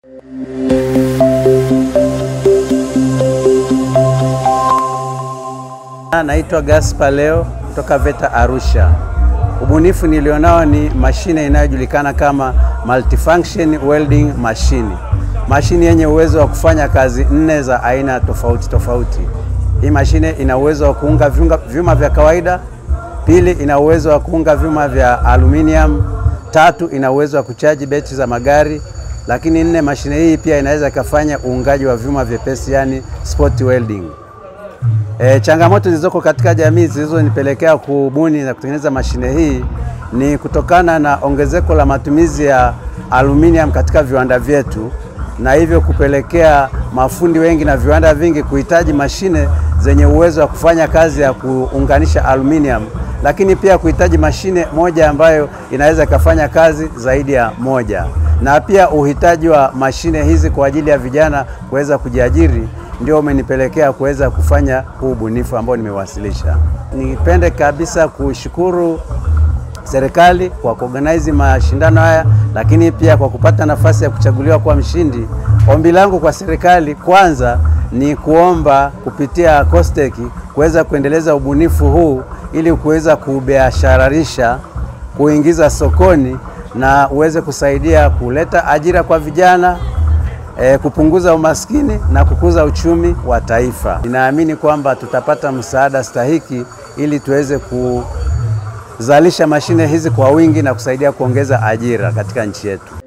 Naitwa Gaspar Leo kutoka VETA Arusha. Ubunifu nilionao ni mashine inayojulikana kama multifunction welding machine, mashine yenye uwezo wa kufanya kazi nne za aina tofauti tofauti. Hii mashine ina uwezo wa kuunga vyuma, vyuma vya kawaida. Pili, ina uwezo wa kuunga vyuma vya aluminium. Tatu, ina uwezo wa kuchaji betri za magari. Lakini nne, mashine hii pia inaweza ikafanya uungaji wa vyuma vyepesi, yani spot welding. E, changamoto zilizoko katika jamii zilizonipelekea kubuni na kutengeneza mashine hii ni kutokana na ongezeko la matumizi ya aluminium katika viwanda vyetu, na hivyo kupelekea mafundi wengi na viwanda vingi kuhitaji mashine zenye uwezo wa kufanya kazi ya kuunganisha aluminium, lakini pia kuhitaji mashine moja ambayo inaweza ikafanya kazi zaidi ya moja, na pia uhitaji wa mashine hizi kwa ajili ya vijana kuweza kujiajiri ndio umenipelekea kuweza kufanya huu ubunifu ambao nimewasilisha. Nipende kabisa kushukuru serikali kwa kuorganize mashindano haya, lakini pia kwa kupata nafasi ya kuchaguliwa kuwa mshindi. Ombi langu kwa serikali kwanza ni kuomba kupitia COSTECH kuweza kuendeleza ubunifu huu ili kuweza kubiashararisha, kuingiza sokoni na uweze kusaidia kuleta ajira kwa vijana E, kupunguza umaskini na kukuza uchumi wa taifa. Ninaamini kwamba tutapata msaada stahiki ili tuweze kuzalisha mashine hizi kwa wingi na kusaidia kuongeza ajira katika nchi yetu.